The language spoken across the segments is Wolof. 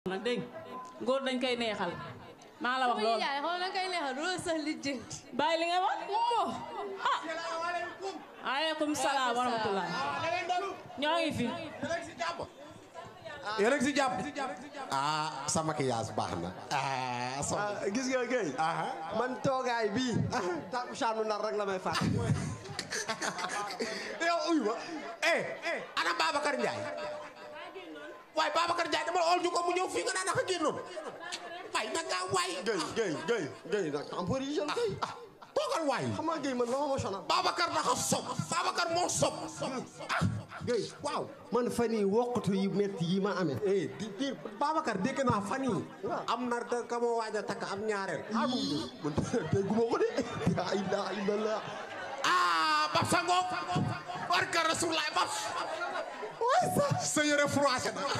nag dégg góor dañ koy neexal maa la wax sama loolu yaay xool na koy neexal du la sax lijjanti. bàyyi li nga wax moo. ah aleykum salaam wa rahmatullah ñoo ngi fi yéen a ngi si jàpp ah sa maquillage baax na ah sama ah gis nga Guèye. man toogaay bii. takkusaanu nar rek la may fàtt. yow uy ma eh ana Babacar Ndiaye waaye Babacar Ndiaye dama ol ñu ko mu ñëw fii nga naan naka génnoon waay nag nga waay Guèye Guèye Guèye Guèye nag temporisé Guèye. ah toogal waay xam nga Guèye man la ma sonal. Babacar dafa sob Babacar moo sob ah Guèye waaw man fan yii wokkatu yu métti yi ma amee. eh di di Babacar dégg naa fan yii am na da ka ma waaj a takk am ñaareel ah mu man dégguma ko de. yaa ilaha illallah. ah Bab Sango barka Rasulullah Bab waay sa sa yére froissé na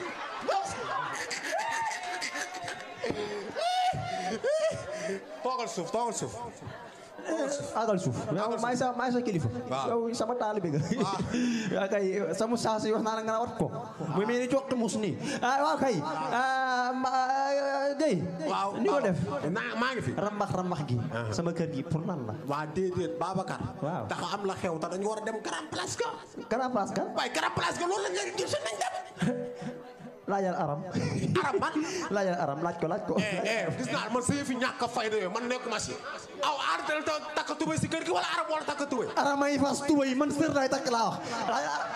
toogal suuf toogal suuf agal suuf yow maay sa maay sa kilifa yow sama taalibe nga waaw kay sama saasi wax naa la nga wat ko mu mel ni jokk mus nii ah waaw kay ah Guèye waaw ni ko def naa maa ngi fi rambax rambax gi sama kër gi pour lan la waa déedéet Babacar Waaw. dafa am la xew te dañu war a dem Grand Place ka Grand Place ka waaye Grand Place ka loolu la ngeen gis nañ dem laajal aram arab man laajal aram laaj ko laaj ko eh eh gis naa man sa yëfi ñàkk a fayda yooyu man nekkuma si aw artel ta takk tubéy si kër gi wala arab wala takk tubéy aram ay fas tuba yi man sër laay takk laa wax laajal aram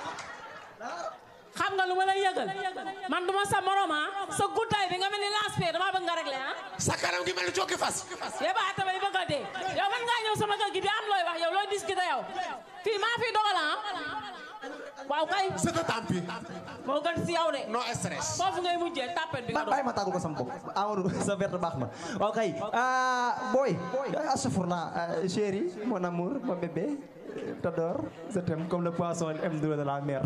xam nga lu ma lay yëgal man duma sa morom ah sa guddaay bi nga mel ni lancé dama bëgg nga réglé ah sa kanam gi mel ni cooki fas yebaa tamit bëgg a dee yow man ngaa ñëw sama kër gi di am looy wax yow looy discuter yow fii maa fi dogal ah waaw kay c'est de tampi moo gën si yow de no stress foofu ngay mujjee tapet bi nga doon bàyyi ma tàggu ko sama bopp Amadou sa verte baax na waaw kay ah boy asafurla chéri mon amour mon bébé t'adore je t'aime comme le poisson aime de la mer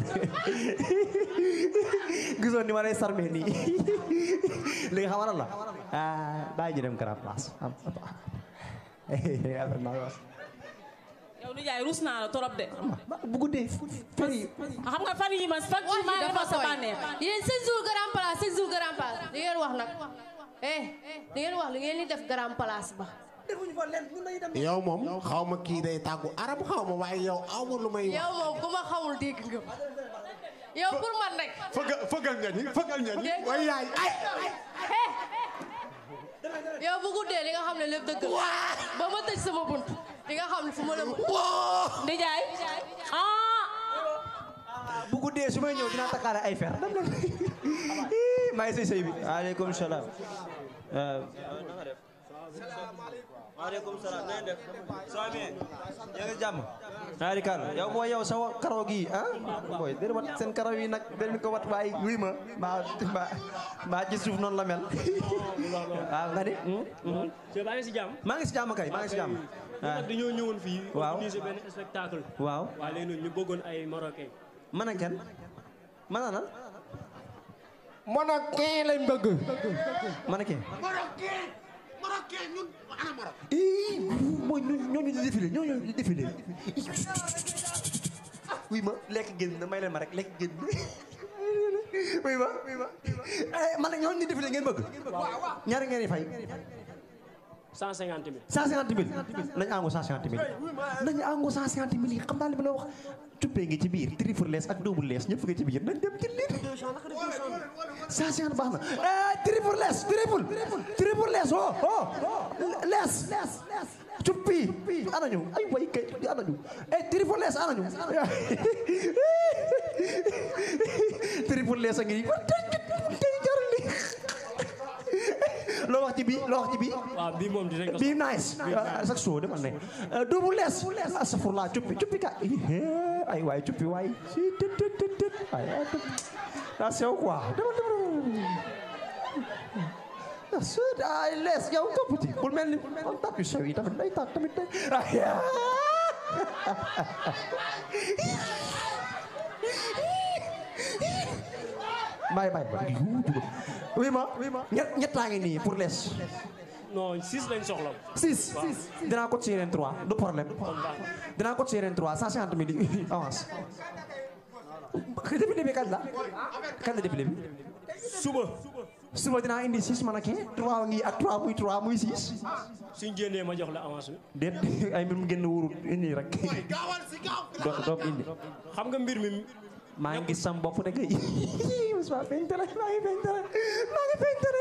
gisoon ni ma lay sarmee nii léegi xam nga la ah bàyyi ñu dem Grand Place affaire naa wax yow nijaay rus naa la torop de bu guddee fari xam nga fan yi ma fan yi ma defal sa bànneex yéen chaque jour grand place chaque jour grand place di ngeen wax nag eh di ngeen wax li ngeen di def grand place ba. yow moom xaw ma kii day tàggu arab xaw ma waaye yow aw ma lu may wax yow moom ku ma xamul dégg nga ma yow pour man rek. fëggal fëggal nga ni fëggal nga ni waaye yaay ay eh yow bu guddee li nga xam ne lépp dëgg la ba ma tëj sama bunt di nga xam ne fu ma la. nijaay ah bu guddee su may ñëw dinaa takkaale ay fer dem leen maa ngi sëy sëy bi aleykum salaam maaleykum salaam na ngeen def soo amee yaa ngi jàmm naa di kan yow booy yow sa karaw gi ah booy déedéet wat seen karaw yi nag déedéet ko wat waaye wuy ma maa maa maa ci suuf noonu la mel waaw nga ni Sëñ baa ngi si jàmm. maa ngi si jàmm kay maa ngi si jàmm ah dañoo ñëwoon fii. Waaw. organiser benn spectacle. waaw waaw léegi nag ñu bëggoon ay marocain. man ak kenn man a nan man ak kii lañ bëgg man ak kenn Marocain Marocain ñun ana Maroc ii mooy ñooñu ñooñu di défilé ñooñu di défilé oui ma lekk génn na may leen ma rek lekk génn oui ma oui ma eh man nag ñooñu di défilé ngeen bëgg ñaari ngeen di fay 150 000. 150 000 nañu àngu 150 000 nañu àngu 150 000 yi xam naa li ma la wax tuppee ngi ci biir triple lees ak double lees ñëpp nga ci biir nañ dem jël leen 150 baax na eh triple lees triple triple lees oh oh lees cuppi anañu ay way kay anañu eh triple lees anañu triple lees a ngi nii tey jarul li loo wax ci bii loo wax ci bii waaw bii moom dinañ ko. bii nice sax soo demal ne double lees astafurlaa cuppi cuppi ka ay waay cuppi waay si tët tët tët tët ay daa sew quoi demal demal sud ay lees yow toppati bul mel ni on tap yu sew yi tamit day tap tamit day ay bàyyi bàyyi bàyyi oui ma ñett ñettaa ngi nii pour lees non 6 lañ soxla. six dinaa ko ci yeneen trois du problème dinaa ko ci yeneen trois cent cinquante mille yi avance défilé bi kañ la kañ la défilé bi suba. suba dinaa indi 6 mannequin 3 ngi ak 3 muy 3 muy 6 suñ génnee ma jox la avance bi déet ay mbir mu génn wóorul indi rek gaawal si gaaw doo doo indi xam nga mbir mi maa ngi gis sam bopp de kay Moussa fentere maa ngi fentere maa ngi fentere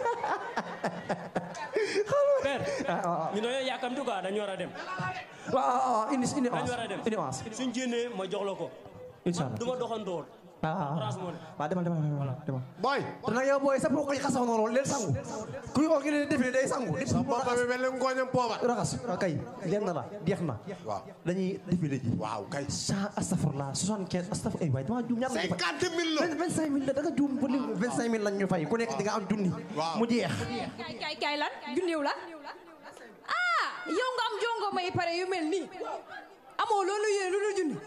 père ah ah ñu dañoo yàkkamti quoi dañu war a dem waaw waaw indi indi dañu war a dem avance indi avance suñ génnee ma jox la ko incha allah du ma doxandoor ah orange moo ne waaw demal demal demal demal boy te nag yow booy sa bopp yi xasaw noonu leen sangu kuy organiser défilé day sangu nit sa bopp bi mel ni ngooñam poobar raxas kay lenn la jeex na waaw dañuy défilé ji waaw kay cent astafurlah soixante quinze astafur ay waay dama juum ñaar lañu fay cinquante mille la vingt cinq mille la da nga juum ba lim vingt cinq mille lañ ñu fay ku nekk di nga am junni Waaw. mu jeex kaay kaay kaay lan junniw la ah yow nga am jongo may pare yu mel nii amoo loolu yéen lu dul junni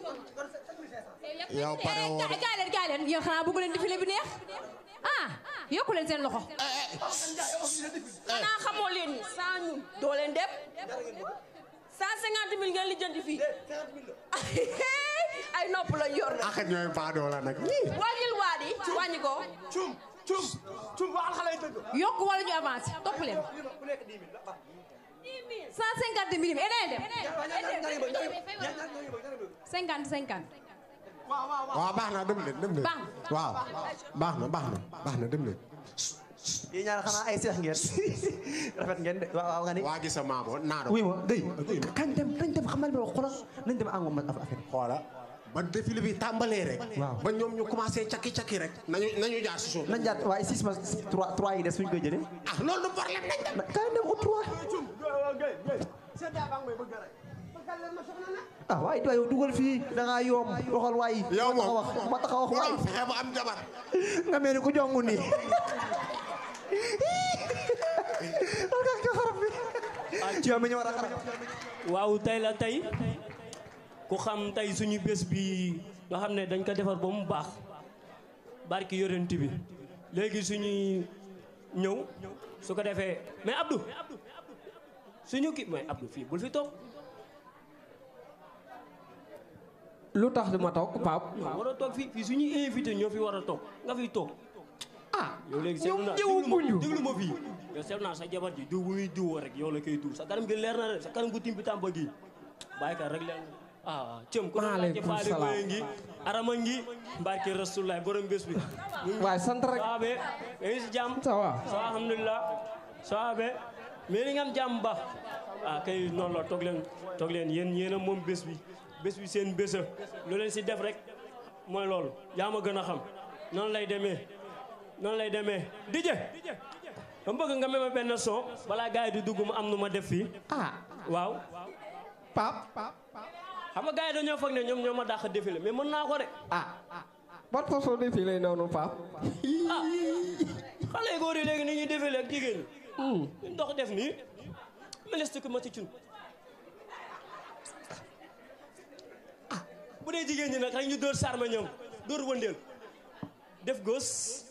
yow pare woo de. kaay kaay leen kaay leen yéen xanaa bëggu leen défilé bi neex ah yokku leen seen loxo xanaa xamoo leen ni sans ñun doo leen dem cent cinquante mille ngeen lijjanti fii ay nopp la yor na ak ñooy baadoo la nag wàññil waa di wàññi ko yokku wala ñu avancé topp leen cent cinquante mille et dem cinquante cinquante waaw baax na dem leen dem leen Baax waaw baax na baax na baax na dem leen yéen ñaar xanaa ay seex ngeen rafet ngeen de waaw waaw nga ni waa gis sa maamo naa oui ma Guèye kañ dem nañ dem xamal bi xoolal nañ dem àngoon ma affaire xoola ba défilé bi tàmbalee rek Waaw. ba ñoom ñu commencé cakki cakki rek nañu nañu jaar si suuf nañ jaat waaye six ma trois trois yi des fuñ koy jëlee ah loolu du problème nañ dem kañ dem au trois ah waaye doy yow dugal fii da ngaa yoom waxal waay yow ma moom wax ma tax a wax waay borom fexe ba am jabar nga mel ni ku jongu nii yow mi ñu war a xarab waaw tey la tey ku xam tey suñu bés bi nga xam ne dañ ko defar ba mu baax barki yorent bi léegi suñuy ñëw su ko defee mais Abdou suñu kii mais Abdou fii bul fi toog lu tax du ma toog Pape waaw war a toog fii fii suñuy invité ñoo fi war a toog nga fiy toog ah yow léegi ñoom seetlu naa ñëwu déglu ma guñu déglu ma fii yow seetlu naa sa jabar ji diw bu muy diwoo rek yow la koy diw sa kanam gi leer na rek sa kanam gu timbi tàmba gi bàyyi ka rek leer na ah cëm ku doon laajte Maaleykum faale salaam. boye ngi arama ngi mbarke rasulullah borom bés bi waaye sant rek saabe yaa ngi si jàmm ça va so alhamdulilah saabe mais ni nga am jàmm ba ah kay noonu la toog leen toog leen yéen yéen a moom bés bi bés bi seen bésa lu leen si def rek mooy loolu yaa ma gën a xam noonu lay demee noonu lay demee dije dama bëgg nga meme benn son balaa gars yi di dugg mu am nu ma def fii ah waaw Pape xam nga gars yi dañoo foog ne ñoom ñoo ma dàq défilé mais mën naa ko de ah ban façon de fii lay noonu Pape ah xale yu góor yi léegi ni ñuy défilé ak jigéen ñi ñu dox def nii meleste ko ma ci cun ah bu dee jigéen ñi nag rek ñu dóor sarma ñoom dóor wëndeel def gos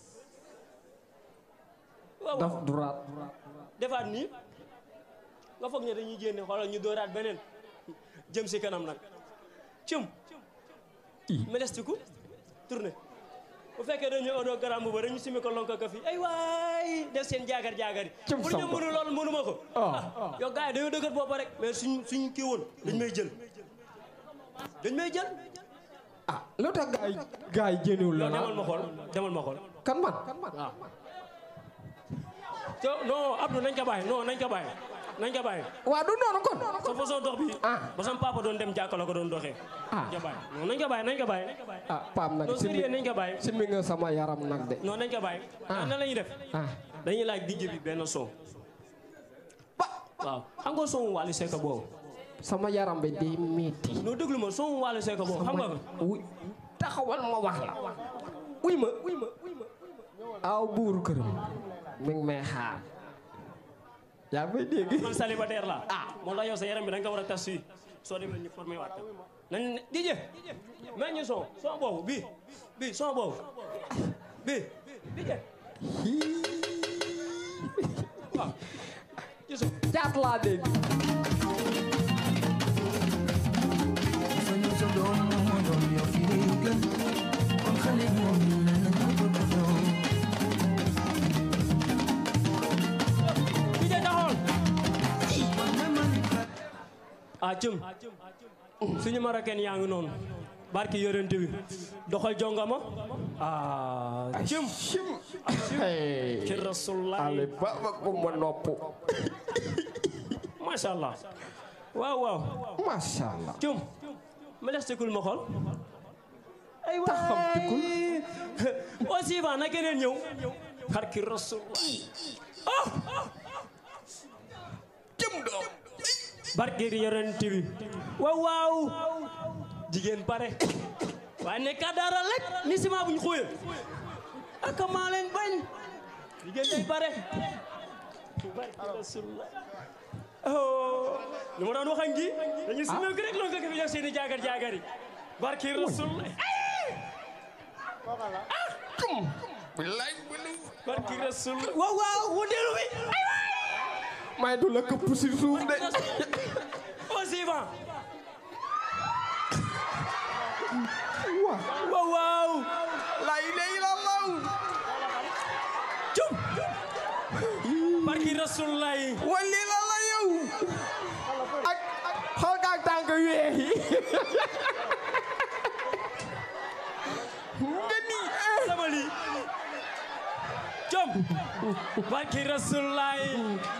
waaw daf duraat defaat nii nga foog ne dañuy génne xoolal ñu dóoraat beneen jëm si kanam nag cum melestiku tourné bu fekkee dañu odoo garam ba dañu simi ko lonko ko fii ay waay def seen jaagar jaagar yi Cum pour ñu samba. mënu loolu mënu ma ko Ah. ah yow gars yi dañoo dëgër bopp rek mais suñ suñ kii woon dañ may jël dañ may jël ah lu tax gaay gaay jëniwul la yow demal na ma xool demal ma xool kan man waaw te non Abdou nañ ko bàyyi non nañ ko bàyyi nañ ko bàyyi waa du noonu kon sa façon dox bi Ah. ba sama papa doon dem jàkka la ko doon doxee Ah. nañ ko bàyyi non nañ ko bàyyi nañ ko bàyyi ah Pape nag non simi sérieux nañ ko bàyyi simi nga sama yaram nag de non nañ ko bàyyi Ah. nan la ñuy def ah dañuy laaj DJ bi benn son waaw xam nga son Wally Seck boobu sama yaram bi di metti non déglu ma son Wally Seck boobu xam nga ko wuy taxawal ma wax la wuy ma wuy ma aw buuru këram mi ngi may xaar yaa ngi may dégg man célibataire la ah moo tax yow sa yaram bi da nga ko war a tas fii soo demee ñu formé waat ko nañ DJ mais ñu son son boobu bii bii son boobu bii DJ waaw ci son caat laa dégg Soñu sa doom moo doon yow fi ngay gën kon xale moom la na ko ko doon ah cum suñu marocain yaa ngi noonu barki yorente bi doxal jongama ah cum Hey. ci rasulullah ale baba ko ma nopp masha allah waaw waaw masha Allah cum ma def sikul ma xool ay waay taxam tikul aussi ba na keneen ñëw barki rasulullah oh jëm doom barki yorente bi waaw waaw jigéen pare waaye ne ka dara rek ni sima buñ xóoye ak maa leen bañ jigéen day pare barki rasulullah oh lu ma doon wax ak ngi dañu sima ko rek loolu ko fi jox seeni jaagar jaagar yi barki rasulullah billaay mënu barki rasulullah waaw waaw wundeelu bi may du la këpp si suuf de aussi ba wa waaw waaw la ilaha illallah cum barki rasulullah yi wali la la yow ak xool ka ak tànk weex yi nga ni eh sama lii com barki rasulullah yi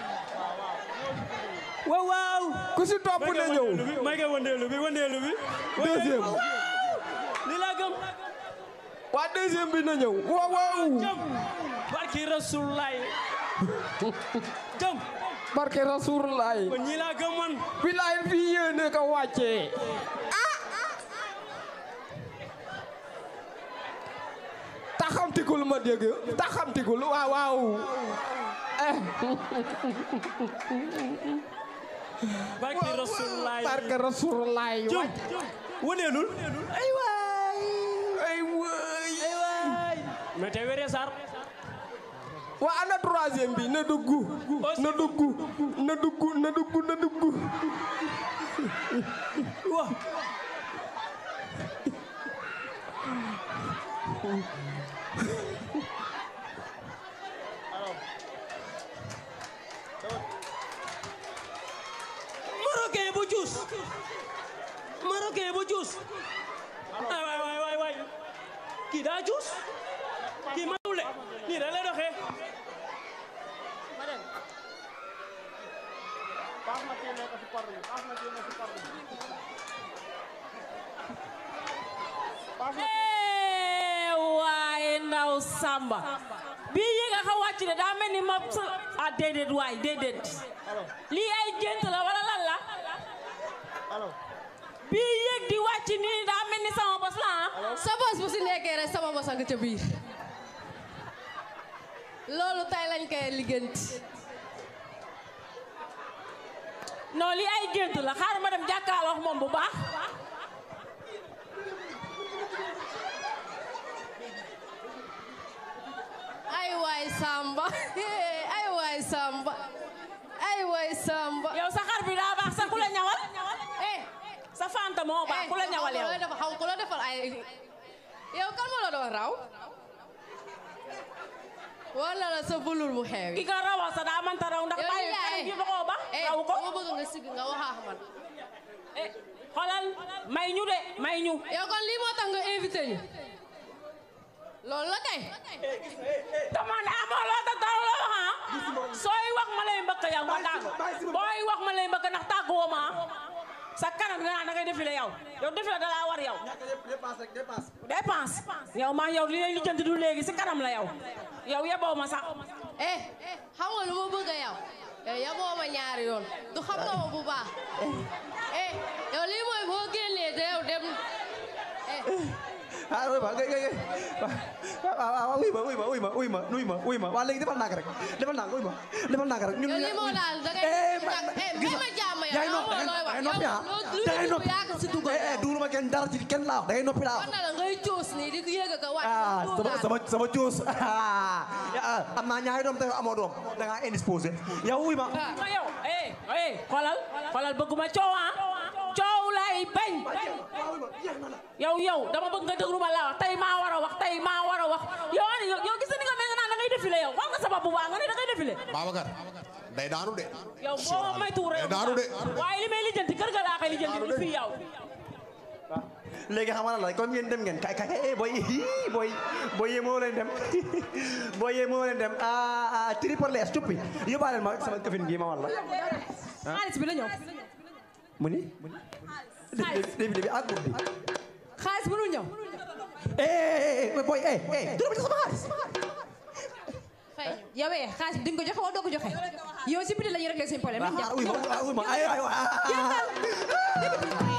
waaw waaw ku si topp na ñëw may nga wandeelu bi wandeelu bi deuxième li laa gëm waa deuxième bi na ñëw waaw waaw com barki rasulullah yi com barke rasulullah kon ñi laa gëm man bilaay fii yéene ko wàccee taxamtikul ma dégg taxamtikul waaw waaw eh barki rasulullah yi barke rasulullah com wandeelul ay waay ay waay ay waay mais te wéree sar waa ana troisième bi na dugg na dugg na dugg na dugg na dugg waaw marocain bu juus marocain bu juus ay waay waay waay waay kii daa juus kii matul de nii da lay doxee Eh, waaye ndaw Samba bii yéeg a xa wàcc de daa mel ni ma sa ah déedéet waay déedéet lii ay gént la wala lan la bii yéeg di wàcc nii daa mel ni sama bos la ah sa bos bu si nekkee rek sama bos a nga ca biir loolu tay lañ koy ligganti non lii ay gént la xaaral ma dem jàkkaarloo ak moom bu baax ay waay Samba ay waay Samba ay waay Samba yow sa xar bi daa baax sa ku la ñawal eh sa fanta moo baax ku la ñawal yow dafa xam ku la defal ay yow kan moo la doon raw wala la sa bulul bu xeewi ki ka rawal sa daa manta raw ndax yow bàyyi li kanam gi doxoo ba eh raw ko dama bëgg nga sigg nga waxaax man eh xoolal may ñu de may ñu yow kon lii moo tax nga invité ñu loolu la kay dama ne amoo loo ta dara la wax ah sooy wax ma lay mbëkk yow ma tàgg booy wax ma lay mbëkk ndax tàgguwoo ma ah sa kanam nga naan da ngay défilé yow yow défilé da laa war yow dépense yow maa yow li lay lijjanti du léegi si kanam la yow yow yeboo ma sax eh xam nga lu ma bëgg a yow yow yaboo ma ñaari yoon du xam nga ma bu baax eh yow lii mooy boo génnee de yow dem eh ah oui ma ngay ngay waaw waaw wuy ma wuy ma wuy ma wuy ma wuy ma wuy ma waa léegi defal ndànk rek defal ndànk wuy ma defal ndànk rek ñun yow lii moo daal da ngay eh eh may ma jàmm yow yaay yow noppi moo looy da wax ngay noppi ah yow da ngay lu noppi yaa ko si dugal eh eh dugaluma kenn dara ci kenn laa wax da ngay noppi laa war na la ngay coos nii di yéeg ak a wàcc ah di sama dugal. sama sama coos ah am naa ñaari doom te yow amoo doom da ngaa indisposé yow wuy ma ma yow eh eh xoolal xoolal bëgguma coow ah coow lay bañ yow yow dama bëgg nga déglu ma la wax tey maa war a wax tey maa war a wax yow ani yow gis nga ni nga mel nga naan da ngay défilé yow xool nga sa bopp bu baax nga ne da ngay défilé Babacar day daanu de yow boo may tuur day daanu de waaye li may lijjanti kër ga laa koy lijjanti du fi yow léegi xam nga la comme yéen dem ngeen kay kay kay eh boy ii boy boy yee moo leen dem boy yee moo leen dem ah ah triple les cuppi yóbbaale ma sama këfin gi ma walla xaalis bi la ñëw mu ni débi débi ak guddi xaalis bu nu ñëw eh eh boy eh eh dina ma sama xaalis fay ñu yow eh xaalis bi di nga ko joxe wala doo ko joxe yow si biti la ñuy réglé seen problème nañ uy ma uy ma ay ay